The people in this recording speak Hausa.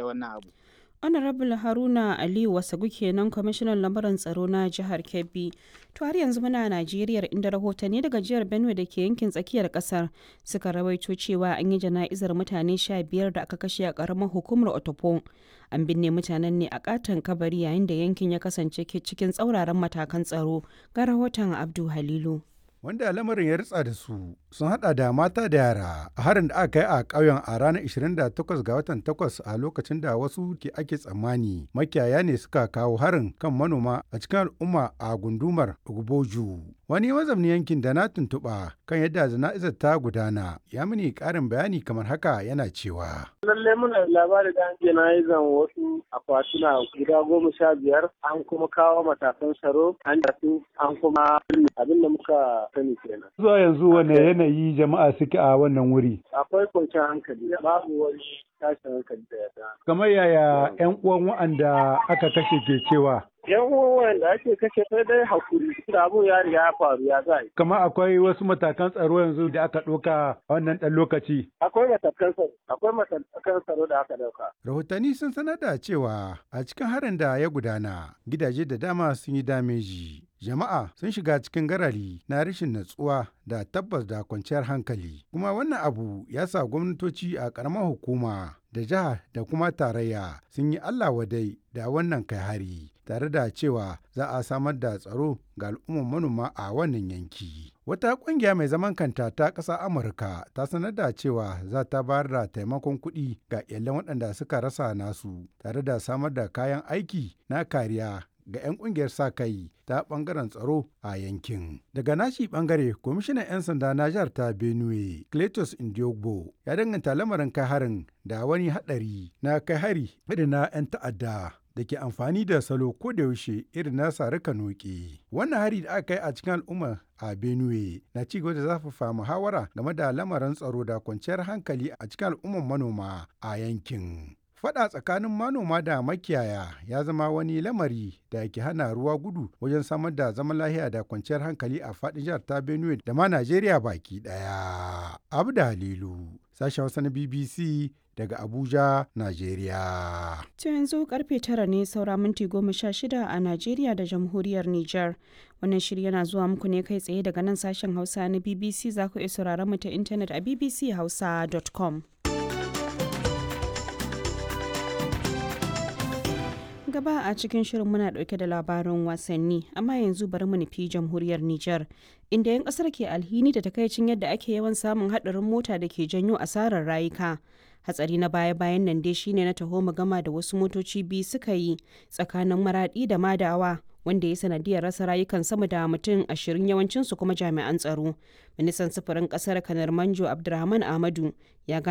da wannan abu honorable haruna aliyu wasagu kenan kwamishinan lamarin tsaro na jihar kebbi to har yanzu muna najeriya inda rahotanni daga jihar benue da ke yankin tsakiyar kasar suka rawaito cewa an yi jana'izar mutane sha biyar da aka kashe a karamar hukumar otopo an binne mutanen ne a katon kabari yayin da yankin ya kasance cikin tsauraran matakan tsaro ga rahoton abdu halilu wanda lamarin ya ritsa da su sun hada da mata da yara a harin da aka yi a ƙauyen a ranar 28 ga watan 8 a lokacin da wasu ke ake tsammani makiyaya ne suka kawo harin kan manoma a cikin al'umma a gundumar Ogboju. Wani mazamni yankin da na tuntuɓa kan yadda jana'izar ta gudana ya mini ƙarin bayani kamar haka yana cewa. Lallai muna labari da an jana'izan wasu akwatuna guda goma sha biyar an kuma kawo matakan tsaro an tafi an kuma abin da muka sani kenan. Zuwa yanzu wane yanayi jama'a suke a wannan wuri? Akwai kwanciyar hankali babu wani tashin hankali da ya Kamar yaya 'yan uwan wa'anda aka kashe ke cewa? yan uwan da ake kashe sai dai hakuri da abun ya riga ya faru ya za Kamar akwai wasu matakan tsaro yanzu da aka ɗauka a wannan ɗan lokaci. akwai matakan tsaro akwai matakan tsaro da aka dauka Rahotanni sun sanar da cewa a cikin harin da ya gudana gidaje da dama sun yi dameji. Jama'a sun shiga cikin garari na rashin natsuwa da tabbas da kwanciyar hankali. Kuma wannan abu ya sa gwamnatoci a ƙaramar hukuma da jiha da kuma tarayya sun yi Allah wadai da wannan kai hari. tare da cewa za a samar da tsaro ga al'ummar manoma a wannan yanki. Wata ƙungiya mai zaman kanta ta ƙasa Amurka ta sanar da cewa za ta bayar da taimakon kuɗi ga iyalan waɗanda suka rasa nasu tare da samar da kayan aiki na kariya ga 'yan ƙungiyar sa kai ta ɓangaren tsaro a yankin. Daga nashi ɓangare, kwamishinan 'yan sanda na jihar ta Benue, Cletus Indiogbo, ya danganta lamarin kai harin da wani haɗari na kai hari irin na 'yan ta'adda. da ke amfani da salo ko da yaushe irin na sarika noke. Wannan hari da aka yi a cikin al'umma a Benue na ci gaba da zafafa muhawara game da lamarin tsaro da kwanciyar hankali a cikin al'umman manoma a yankin. Fada tsakanin manoma da makiyaya ya zama wani lamari da ke hana ruwa gudu wajen samar da zaman lahiya da kwanciyar hankali a faɗin jihar ta Benue da ma Najeriya baki ɗaya. Abu da Halilu, sashen Hausa na BBC daga Abuja, Najeriya. To yanzu karfe tara ne saura minti goma sha shida a Najeriya da jamhuriyar Nijar. Wannan shiri yana zuwa muku ne kai tsaye daga nan sashen Hausa na BBC za ku iya sauraron mu ta intanet a bbchausa.com. gaba a cikin shirin muna dauke da labarin wasanni amma yanzu bari mu nufi jamhuriyar Nijar inda 'yan kasar ke alhini da takaicin yadda ake yawan samun hadarin mota da ke janyo asarar rayuka hatsari na baya-bayan nan dai shine na taho gama da wasu motoci biyu suka yi tsakanin maradi da madawa wanda ya sanadiyar rasa rayukan sama da mutum ashirin yawancinsu kuma jami'an tsaro ministan sufurin kasar kanar manjo abdulrahman ahmadu ya